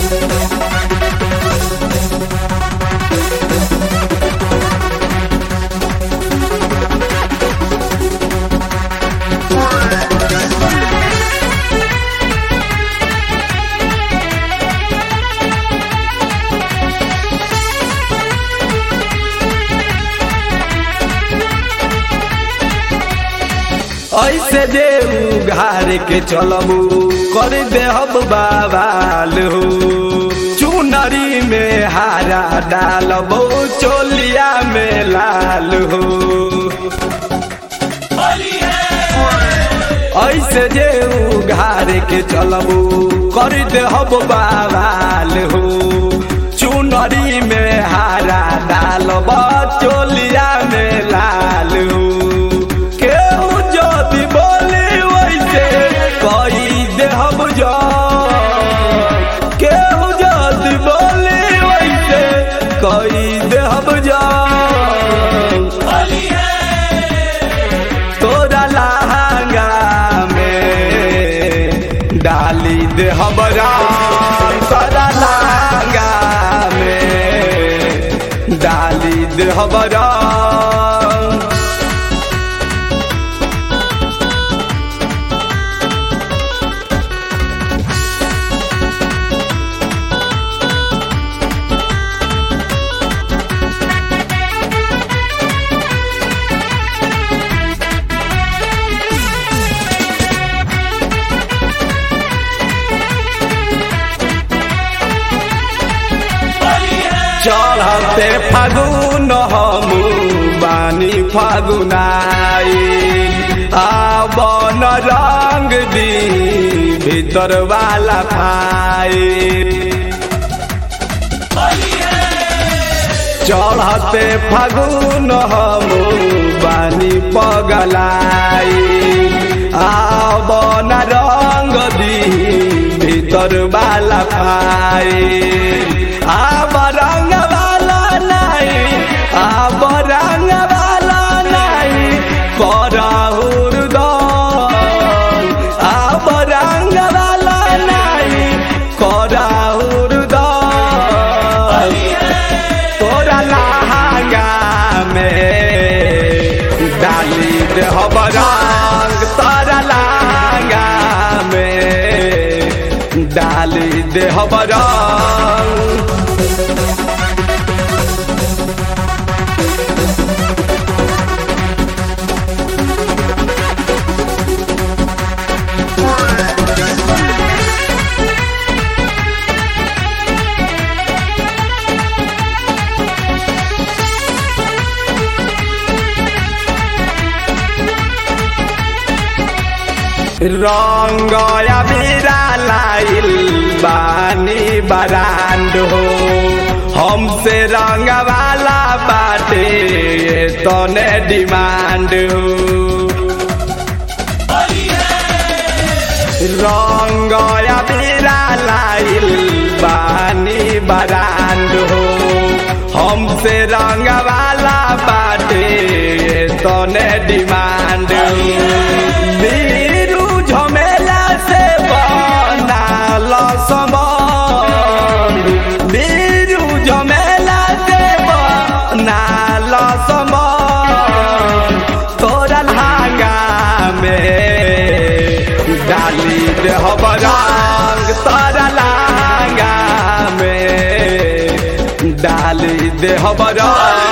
ऐसे जे उघार के चलबू कर देहब बाबाल हो चुनरी में हारा डालबो चोलिया में लाल हो ऐसे जे उघार के चलबू कर देहब बाबाल हो चुनरी में हारा डालब चोलिया में लाल हो केहू जदि बोली वैसे कई देहब जा केहू जदि बोली वैसे कई देहब जा तोरा लहंगा में डाली देहब राम तोरा लहंगा में डाली देहब राम चढ़ते फागुन हम बानी फागुनाई आवन रंग दी भीतर वाला खाई चढ़ते फागुन हम बानी पगलाई आवन रंग दी भीतर वाला खाई आब रंग वाला नहीं आब रंग वाला नहीं करहुर आब रंग वाला नहीं करहुर तोरा लहंगा में डाली देहब रंग तोरा लहंगा में डाली देहब रंग रंग अबीरा लाइल बानी बरांड हो हमसे रंग वाला बाटे तने डिमांड हो रंग अबीरा लाइल बानी बरांड हो हमसे रंग वाला बाटे तने डिमांड बीरू झमेला से बनाल समान बीरू झमेला से बनाल समान तोरा लहंगा में डाली देहब रंग तोरा लहंगा में डाली देहब रंग